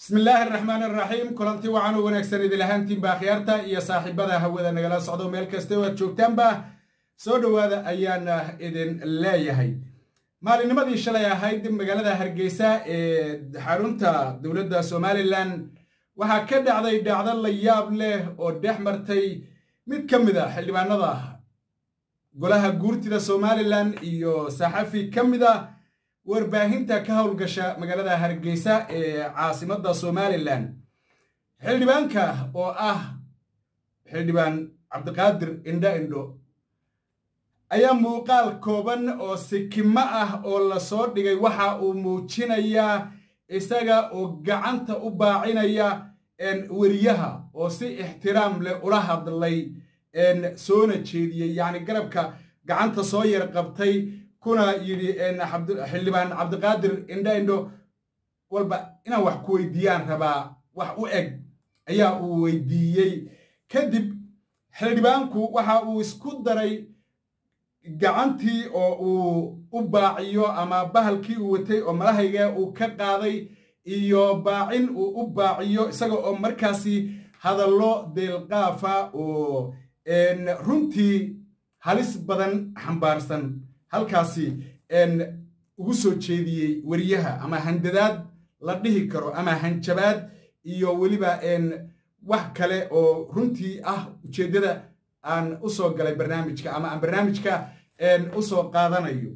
bismi illaahi araxmaan araxiim kulanti wacan u wanaagsan idil ahaantiinba akhyaarta iyo saaxiibada hawada nagala socdo meel kasta oo aad joogtaanba soo dhowaada ayaana idin leeyahay maalinnimadii shalay ahayd magaalada hargeysa ee xarunta dowladda somalilan waxaa ka dhacday dhacdo la yaab leh oo dhex martay mid ka mid a xildhibaanada golaha guurtida somalilan iyo saxafi ka mid a warbaahinta ka howlgasha magaalada hargeysa ee caasimadda somalilan xildhibaanka oo ah xildhibaan cabdiqaadir indho indho ayaa muuqaal kooban oo sikimo ah oo lasoo dhigay waxa uu muujinayaa isaga oo gacanta u baacinaya weriyaha oo si ixtiraam leh ula hadlay soona jeediyey yacni garabka gacanta soo yar qabtay kuna yidhi xildhibaan cabdiqaadir indho indho walba inaan wax ku weydiiyaan rabaa wax u eg ayaa uu weydiiyey kadib xildhibaanku waxa uu isku daray gacantii oo uu u baaciyo ama bahalkii uu watay oo malahayga uu ka qaaday iyo baacin uu u baaciyo isaga oo markaasi hadallo deelqaafa oo runtii halis badan xambaarsan halkaasi ugu soo jeediyey weriyaha ama handadaad la dhihi karo ama hanjabaad iyo weliba wax kale oo runtii ah ujeeddada aan u soo galay barnaamijka ama aan barnaamijka u soo qaadanayo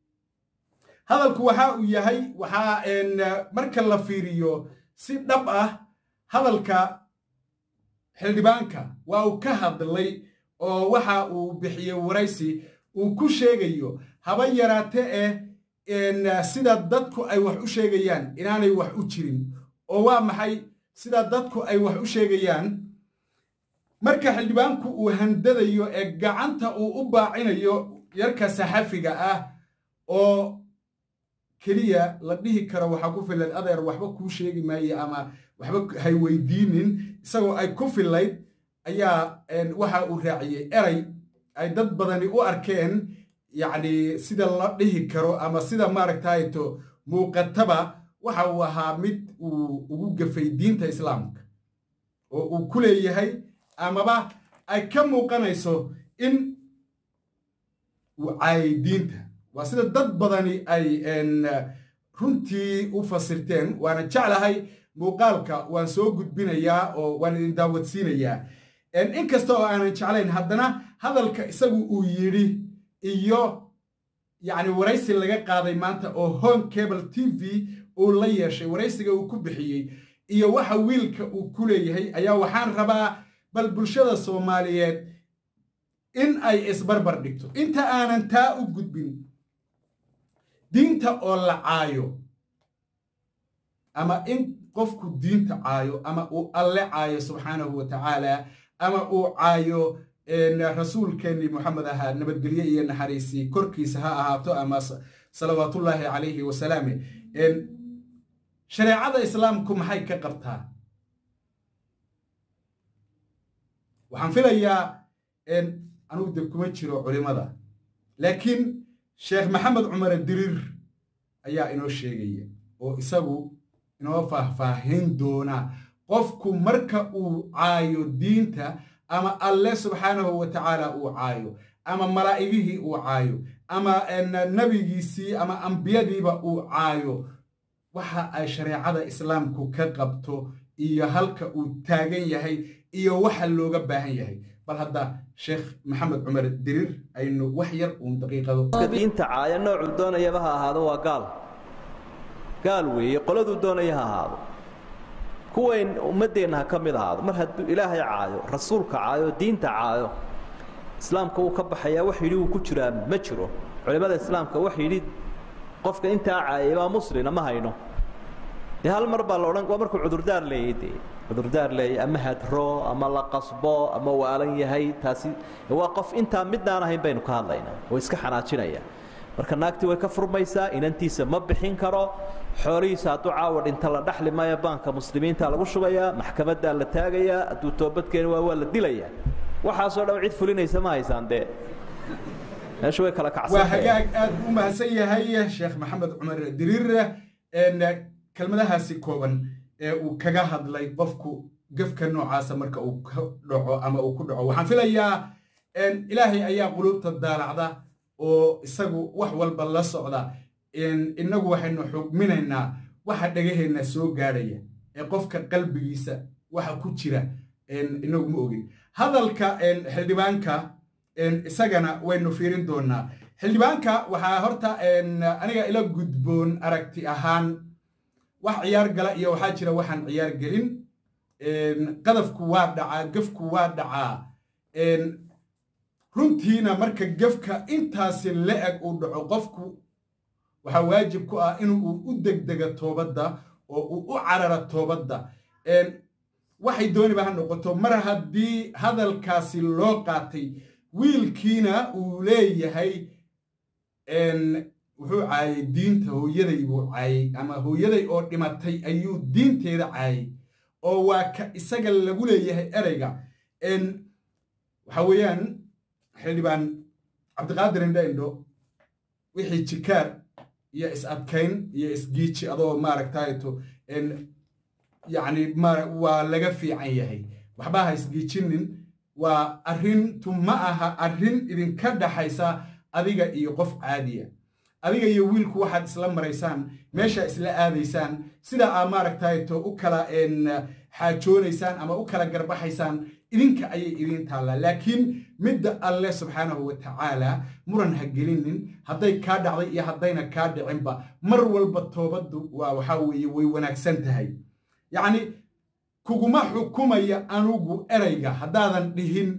hadalku waxa uu yahay waxaa marka la fiiriyo si dhab ah hadalka xildhibaanka waa uu ka hadlay oo waxa uu bixiyey waraysi uu ku sheegayo haba yaraate eh sida dadku ay wax u sheegayaan inaanay wax u jirin oo waa maxay sida dadku ay wax u sheegayaan marka xildhibaanku uu handadayo ee gacanta uu u baacinayo yarka saxafiga ah oo keliya la dhihi karo waxaa ku filayd adeer waxba kuu sheegi maaye ama waxba hay weydiinin isagoo ay ku filayd ayaa waxa uu raaciyey eray ay dad badani u arkeen yacni sida la dhihi karo ama sida maaragtayto muuqataba waxa uu ahaa mid uu ugu gafay diinta islaamka oo uu ku leeyahay amaba ay ka muuqanayso in uu caayay diinta waa sida dad badani ay runtii u fasirteen waana jeclahay muuqaalka waan soo gudbinayaa oo waan idin daawadsiinayaa inkasta oo aanan jeclayn haddana hadalka isagu uu yidhi iyo yacni waraysi laga qaaday maanta oo home cable t v uu la yeeshay waraysiga uu ku bixiyey iyo waxa wiilka uu ku leeyahay ayaa waxaan rabaa bal bulshada soomaaliyeed in ay isbarbar dhigto inta aanan taa u gudbin diinta oo la caayo ama in qofku diinta caayo ama uu alle caayo subxaanahu wa tacaala ama uu caayo rasuulkeennii moxamed ahaa nabadgelye iyo naxariisi korkiisa ha ahaato ama salawaatullaahi calayhi wasalaame shareecada islaamku maxay ka qabtaa waxaan filayaa anugu de kuma jiro culimada laakiin sheekh maxamed cumar diriir ayaa inoo sheegaya oo isagu inoo faahfaahin doona qofku marka uu caayo diinta ama alle subxaanahu wa tacaala uu caayo ama malaa'igihii uu caayo ama nebigiisii ama ambiyadiiba uu caayo waxa ay shareecada islaamku ka qabto iyo halka uu taagan yahay iyo waxa looga baahan yahay bal hadda sheekh maxamed cumar diriir aynu wax yar uun daqiiqado diinta caaya noocuu doonayaba ha ahaado waa gaal gaal weeye qoladuu doonaya ha ahaado kuwayn ummaddeenna ha ka mid ahaado mar hadduu ilaahay caayo rasuulka caayo diinta caayo islaamka wuu ka baxayaa wax yidhi wuu ku jiraa ma jiro culimmada islaamka wax yidhi qofka intaa caayay baa muslina ma hayno dee hal mar baa la odhan waa markuu cudurdaar leeyay dee cudurdaar leeyay ama hadro ama la qasbo ama waalan yahay taasi waa qof intaa midnaan ahayn baynu ka hadlaynaa oo iska xanaajinaya marka naagtii way ka furmaysaa inantiisa ma bixin karo xoolihiisa hadduu caawa dhinta la dhaxli maayo baanka muslimiinta lagu shubayaa maxkamaddaa la taagayaa hadduu toobadkeeni waa waa la dilayaa waxaasoo dhan cid fulinaysa ma haysaan dee meeshu way kala waa hagaag aad u mahadsan yahay sheekh maxamed cumar diriir kelmadahaasi kooban ee uu kaga hadlay qofku gefka noocaasa marka uu ka dhaco ama uu ku dhaco waxaan filayaa ilaahay ayaa quluubta daalacda oo isagu wax walba la socda innagu waxaynu xugminaynaa waxa dhegaheenna soo gaadhaya ee qofka qalbigiisa waxa ku jira inagu ma ogin hadalka xildhibaanka isagana waynu fiirin doonaa xildhibaanka waxaa horta aniga ila gudboon aragti ahaan wax ciyaar gala iyo waxaa jira waxaan ciyaar gelin qadafku waa dhacaa gefku waa dhacaa runtiina marka gefka intaasi la-eg uu dhaco qofku waxaa waajib ku ah inuu u degdega toobadda oo uu u carara toobadda waxay dooniba ha noqoto mar haddii hadalkaasi loo qaatay wiilkiina uu leeyahay wuxuu caayay diinta hooyaday buu caayay ama hooyaday oo dhimatay ayuu diinteeda caayay oo waa ka isaga lagu leeyahay ereyga waxa weeyaan xildhibaan cabdiqaadir indho indho wixii jikaar iyo is-adkayn iyo isgiiji adoo maaragtayto yacni waa laga fiican yahay waxba ha isgiijinin waa arrintu ma aha arrin idinka dhaxaysa adiga iyo qof caadiya adiga iyo wiilku waxaad isla maraysaan meesha isla aadaysaan sida aa maaragtayto u kala xaajoonaysaan ama u kala garbaxaysaan idinka ayay idiin taallaa laakiin midda alleh subxaanahu wa tacaala muran ha gelinin hadday kaa dhacday iyo haddayna kaa dhicinba mar walba toobaddu waa waxaa weeye way wanaagsan tahay yacni kuguma xukumaya anugu ereyga haddaadan dhihin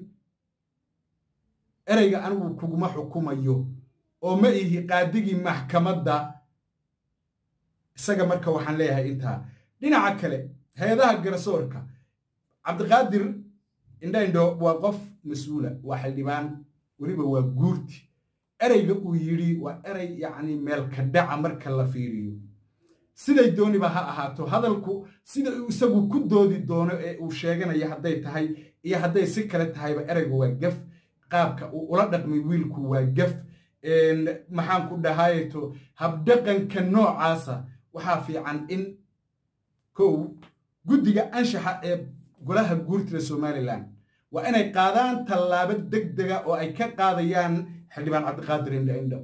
ereyga anigu kuguma xukumayo oo ma ihi qaadigii maxkamadda isaga marka waxaan leeyahay intaa dhinaca kale hay-adaha garsoorka cabdiqaadir indha indho waa qof mas-uula waa xildhibaan weliba waa guurti ereyga uu yidhi waa erey yacni meelka dhaca marka la fiiriyo siday dooniba ha ahaato hadalku sida uu isagu ku doodi doono ee uu sheeganayo hadday tahay iyo hadday si kale tahayba ereyga waa gef qaabka uu ula dhaqmay wiilku waa gef maxaan ku dhahayto habdhaqanka noocaasa waxaa fiican in kow guddiga anshaxa ee golaha guurtida somalilan waa inay qaadaan tallaabo deg dega oo ay ka qaadayaan xildhibaan cabdiqaadir indho indho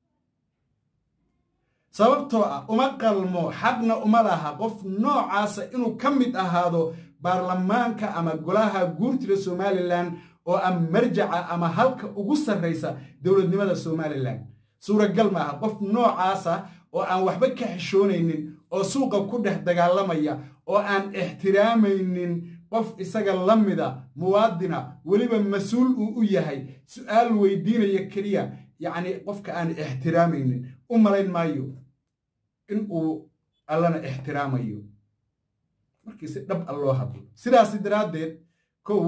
sababtoo ah uma qalmo xaqna uma laha qof noocaasa inuu ka mid ahaado baarlamaanka ama golaha guurtida somalilan oo ah marjaca ama halka ugu sarraysa dowladnimada somalilan suuragal maaha qof noocaasa oo aan waxba ka xishoonaynin oo suuqa ku dhex dagaalamaya oo aan ixtiraamaynin qof isaga la mida muwaadina weliba mas-uul uu u yahay su'aal weydiinaya keliya yacni qofka aan ixtiraamaynin u malayn maayo in uu allana ixtiraamayo markii si dhab a loo hadlo sidaasi daraaddeed kow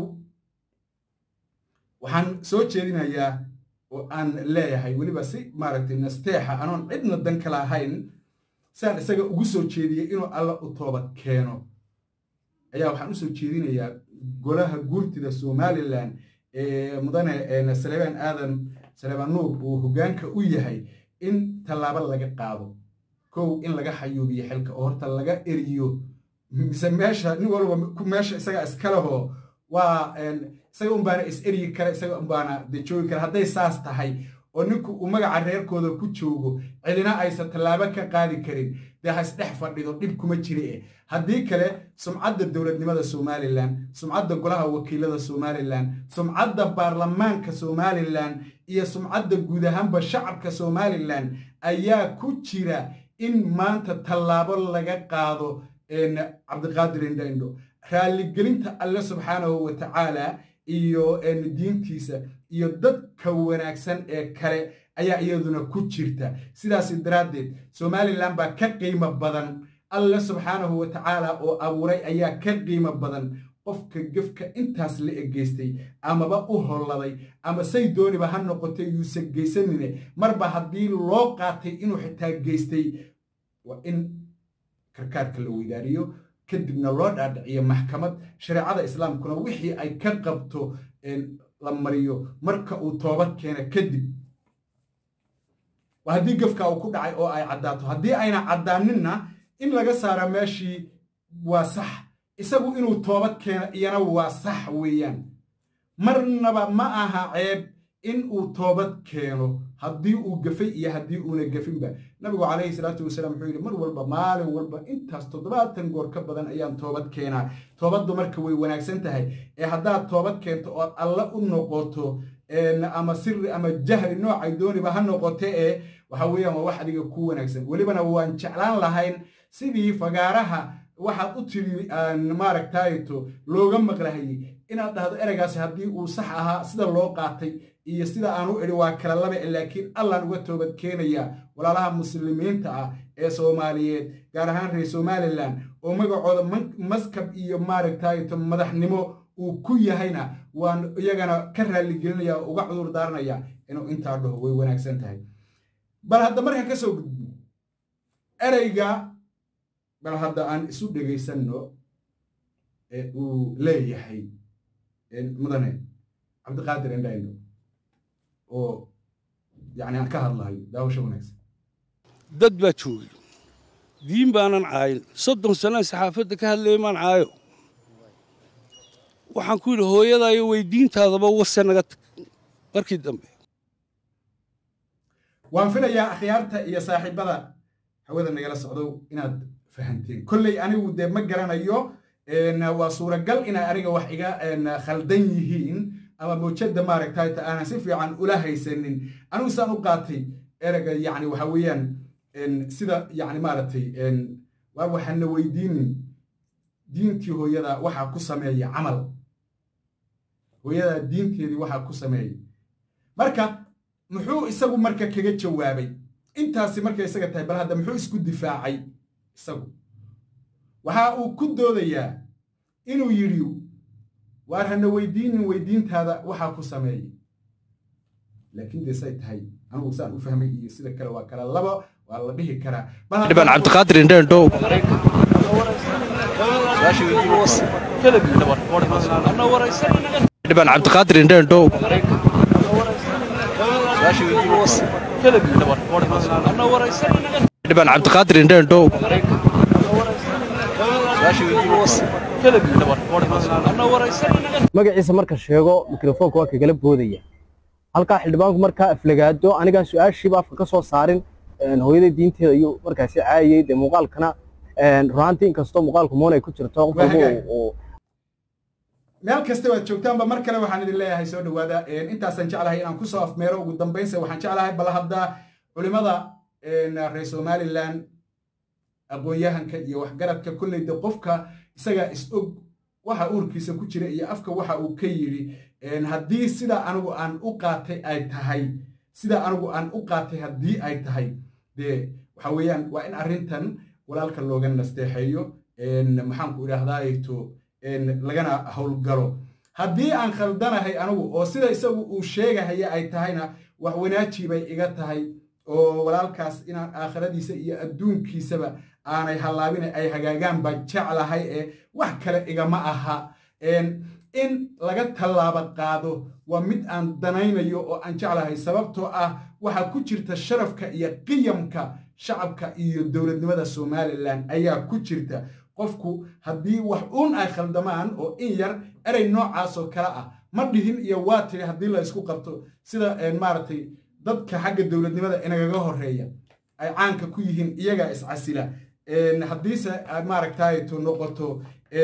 waxaan soo jeedinayaa oo aan leeyahay weliba si maaragtay nasteexa anoon cidna dan kala ahayn siaan isaga ugu soo jeediyey inuu alla u toobad keeno ayaa waxaan u soo jeedinayaa golaha guurtida somalilan ee mudane saleebaan aadan saleebaan nuur uu hoggaanka u yahay in tallaabo laga qaado kow in laga xayuubiyo xilka oo horta laga eriyo mise meesha nin walba meesha isaga iskalehoo waa isaga unbaana is eryi kara isaga unbaana de joogi kara hadday saas tahay oo ninku uu magaca reerkooda ku joogo cidina aysan tallaabo ka qaadi karin dee ha isdhex fadhido dhib kuma jiri eh haddii kale sumcadda dowladnimada somalilan sumcadda golaha wakiilada somalilan sumcadda baarlamaanka somalilan iyo sumcadda guud ahaanba shacabka somalilan ayaa ku jira in maanta tallaabo laga qaado cabdiqaadir indho indho raalligelinta alle subxaanahu wa tacaala iyo diintiisa iyo dadka wanaagsan ee kale ayaa iyaduna ku jirta sidaasi daraaddeed somalilan baa ka qiimo badan alle subxaanahu wa tacaala oo abuuray ayaa ka qiimo badan qofka gefka intaas la egeystay amaba u holladay ama say dooniba ha noqotay yuusan geysanine marba haddii loo qaatay inuu xitaa geystay waa in karkaarka la weydaariyo kadibna loo dhaadhiciyo maxkamad shareecada islaamkuna wixii ay ka qabto la mariyo marka uu toobad keena kadib waa haddii gefka uu ku dhacay oo ay caddaato haddii ayna caddaaninna in laga saara meeshii waa sax isagu inuu toobad keeno iyana waa sax weeyaan marnaba ma aha ceeb in uu toobad keeno haddii uu gafay iyo haddii uuna gafinba nabigu calayhi salaatu wasalaam wuxuu yidhi mar walba maalin walba intaas toddobaatan goor ka badan ayaan toobad keenaa toobaddu marka way wanaagsan tahay ee haddaad toobad keento ood alle u noqoto ama siri ama jahri noocay dooniba ha noqote ee waxa weeyaan waa wax adiga ku wanaagsan welibana waan jeclaan lahayn sidii fagaaraha waxaad u tiri maaragtayto looga maqlahayey inaad dhahdo ereygaasi haddii uu sax ahaa sida loo qaatay iyo sida aan u idhi waa kala laba laakiin allaan uga toobad keenayaa walaalaha muslimiinta ah ee soomaaliyeed gaar ahaan reer somalilan oo magacooda maskab iyo maaragtayto madaxnimo uu ku yahayna waan iyagana ka raaligelinaya oo uga cudur daaranaya inuu intaa dhaho way wanaagsan tahay bal hadda markaan ka soo gudbo ereyga bal hadda aan isu dhegaysanno ee uu leeyahay mudane cabdiqaadir indhayno oo yani aan ka hadlahayo daawasho wanaagsan dad baa joogay diin baanan caayin soddon sanaan saxaafadda ka hadlayay maan caayo waxaan ku yidhi hooyadaayo weydiintaadaba wase naga tag markii dambe waan filayaa akhyaarta iyo saaxiibada hawada nagala socdo inaad fahanteen kolley anigu dee ma garanayo waa suuragal inay aniga wax iga khaldan yihiin ama mawjadda maaragtayta aanan si fiican ula haysanin anigu saan u qaatay erega yani waxa weeyaan sida yani maaragtay waa waxaana weydiinin diintii hooyada waxaa ku sameeya camal hooyada diinteedii waxaa ku sameeya marka muxuu isagu marka kaga jawaabay intaasi markay isaga tahay bal hadda muxuu isku difaacay isagu waxa uu ku doodayaa inuu yidhi waar hana weydiinin weydiintaada waxaa ku sameeyay laakiin dee say tahay anigu saan u fahmay iyo sida kale waa kala laba waa la dhihi karaa dhibaan cabdiqaadir indheendhow dhibaan cabdiqaadir indheendhow dhibaan cabdiqaadir indheendhow magaciisa marka sheego mikrofoonka waa kagala boodaya halkaa xildhibaanku markaa aflagaado anigaan su-aashiiba afka ka soo saarin hooyada diinteeda ayuu markaasi caayayey dee muuqaalkana runaantii inkastoo muuqaalku moon ay ku jirto qof walba meel kasta waad joogtaanba mar kale waxaan idin leeyahay soo dhowaada intaasaan jeclahay inaan kusoo afmeero ugu dambaynsa waxaan jeclahay bal hadda culimada reer somalilan aqoon-yahanka iyo waxgaradka kolleyda qofka isagaa is-og waxa uurkiisa ku jira iyo afka waxa uu ka yidhi haddii sida anigu aan u qaatay ay tahay sida anigu aan u qaatay haddii ay tahay dee waxa weeyaan waa in arrintan walaalka looga nasteexeeyo maxaanku idhaahdaato lagana howlgalo haddii aan khaldanahay anigu oo sida isagu uu sheegahaya ay tahayna wax wanaaji bay iga tahay oo walaalkaas inaan aakhiradiisa iyo adduunkiisaba aanay hallaabin ay hagaagaan baan jeclahay ee wax kale igama aha in laga tallaabo qaado waa mid aan danaynayo oo aan jeclahay sababtoo ah waxaa ku jirta sharafka iyo qiyamka shacabka iyo dowladnimada somalilan ayaa ku jirta qofku haddii wax uun ay khaldamaan oo in yar erey noocaasoo kale ah ma dhihin iyo waa tiri haddii la isku qabto sida maaragtay dadka xagga dowladnimada inagaga horeeya ay caanka ku yihiin iyagaa iscasila haddiise maaragtayto noqoto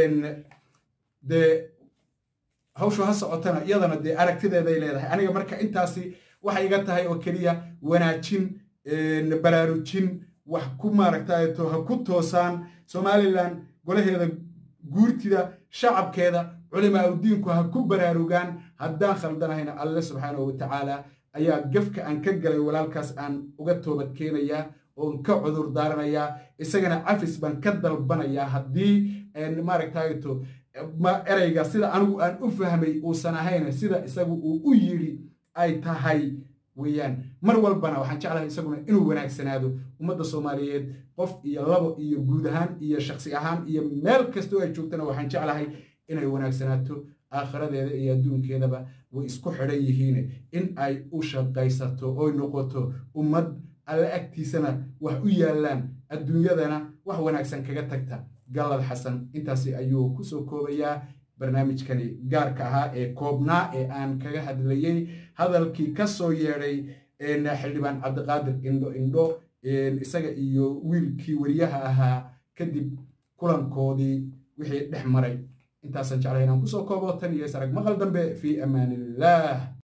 dee hawshu ha socotana iyadana dee aragtideeday leedahay aniga marka intaasi waxay iga tahay oo keliya wanaajin baraarujin wax ku maaragtayto ha ku toosaan somalilan golaheeda guurtida shacabkeeda culimaa udiinku ha ku baraarugaan haddaan khaldanahayna alle subxaanahu watacaala ayaa gefka aan ka galay walaalkaas aan uga toobad keenayaa oon ka cudur daaranayaa isagana cafis baan ka dalbanayaa haddii maaragtayto ereyga sida anigu aan u fahmay uusan ahayn sida isagu uu u yidhi ay tahay weeyaan mar walbana waxaan jeclahay isaguna inuu wanaagsanaado ummadda soomaaliyeed qof iyo labo iyo guud ahaan iyo shaksi ahaan iyo meel kastoo ay joogtana waxaan jeclahay inay wanaagsanaato aakhiradeeda iyo adduunkeedaba way isku xidhan yihiin in ay u shaqaysato oy noqoto ummad alle agtiisana wax u yaallaan adduunyadana wax wanaagsan kaga tagta gallad xasan intaasi ayuu kusoo koobayaa barnaamijkani gaarka ahaa ee koobnaa ee aan kaga hadlayey hadalkii ka soo yeedhay xildhibaan cabdiqaadir indho indho isaga iyo wiilkii weriyaha ahaa kadib kulankoodii wixii dhex maray intaasaan jeclay inaan kusoo koobo tan iyo sarag maqal dambe fii amaanillaah